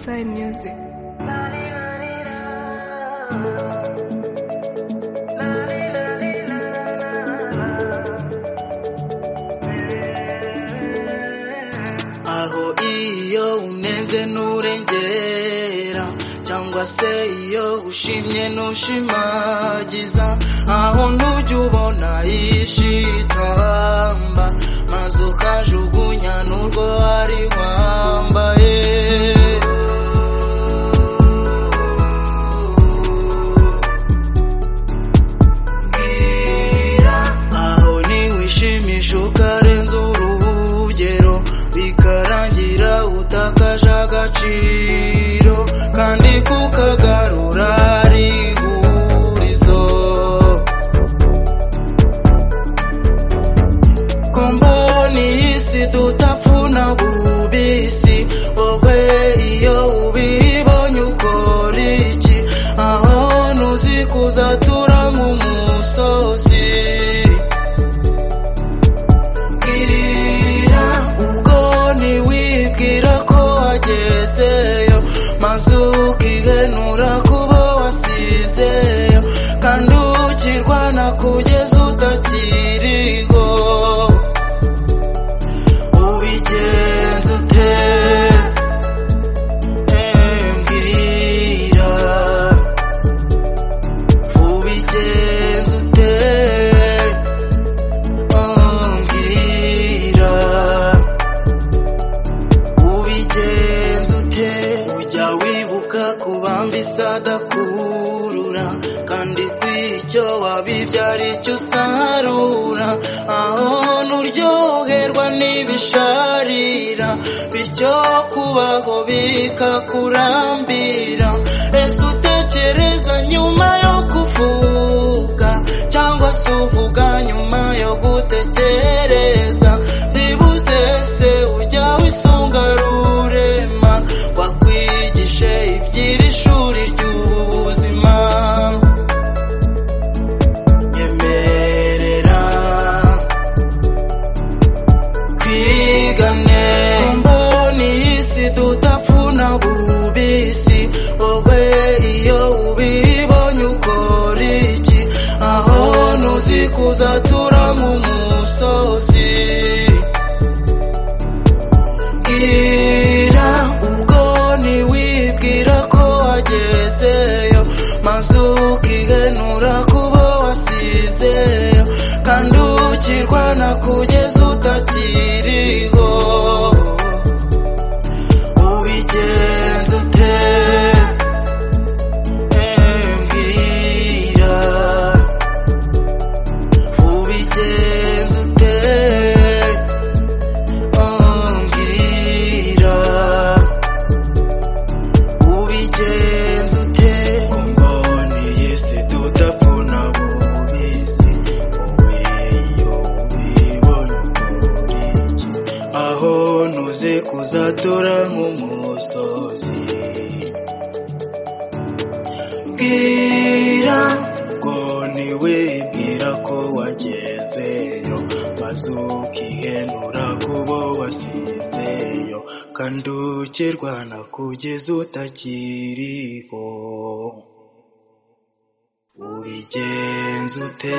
Time Music aho iyo unenze nturengera cyangwa se iyo ushimye ntushimagiza aho ntujya ubona yishitamba maze ukajugunya n'urwo wari wambaye aho ntiwishimisha ukarenza urugero bikarangira utakaje agaciro kandi kukagarura ari ihurizo ko mbona iyi si tudapfuna bubisi wowe iyo ubibonye ukora iki aho ntuzi kuzatura nk'umusozi kwibwira ubwo ntiwibwira ko wagezeyo maze ukigenura kuba wasizeyo kandi ukirwana kugeza utakiriho ubigenza ute Eh, mbwira ubigenza ute ambwira ubigenza ute ujya wibuka ku bambi sadakurura kandi kw'icyo wabibye ari cyo usarura aho nturyoherwa n'ibisharira bityo kubaho bikakurambira ese utekereza nyuma yo kuvuga cyangwa se uvuga nyuma yo gutekereza byibuze se ujya wisonga rurema wakwigishe iby'iri shuri ry'ubuzima nyemerera twigane mboni iyi si tudapfuna bubisi wowe iyo ubibonye ukora iki aho ntuzi kuzatura nk'umusozi bwira ubwo ntiwibwira ko wagezeyo maze ukigenura kuba wasizeyo kandi ukirwana kugeza utakiriho ubigenza ute Eh, mbwira ubigenza ute ambwira ubigenza ute mboni yese tudapfuna bubisi wowe iyo ubibonye ukora iki aho ntuze kuzatura nk'umusozi bwira ngo ntiwibwira ko wagezeyo maze ukihenura ku bo wasizeyo kandi ukirwana kugeza utakiriho ubigenza ute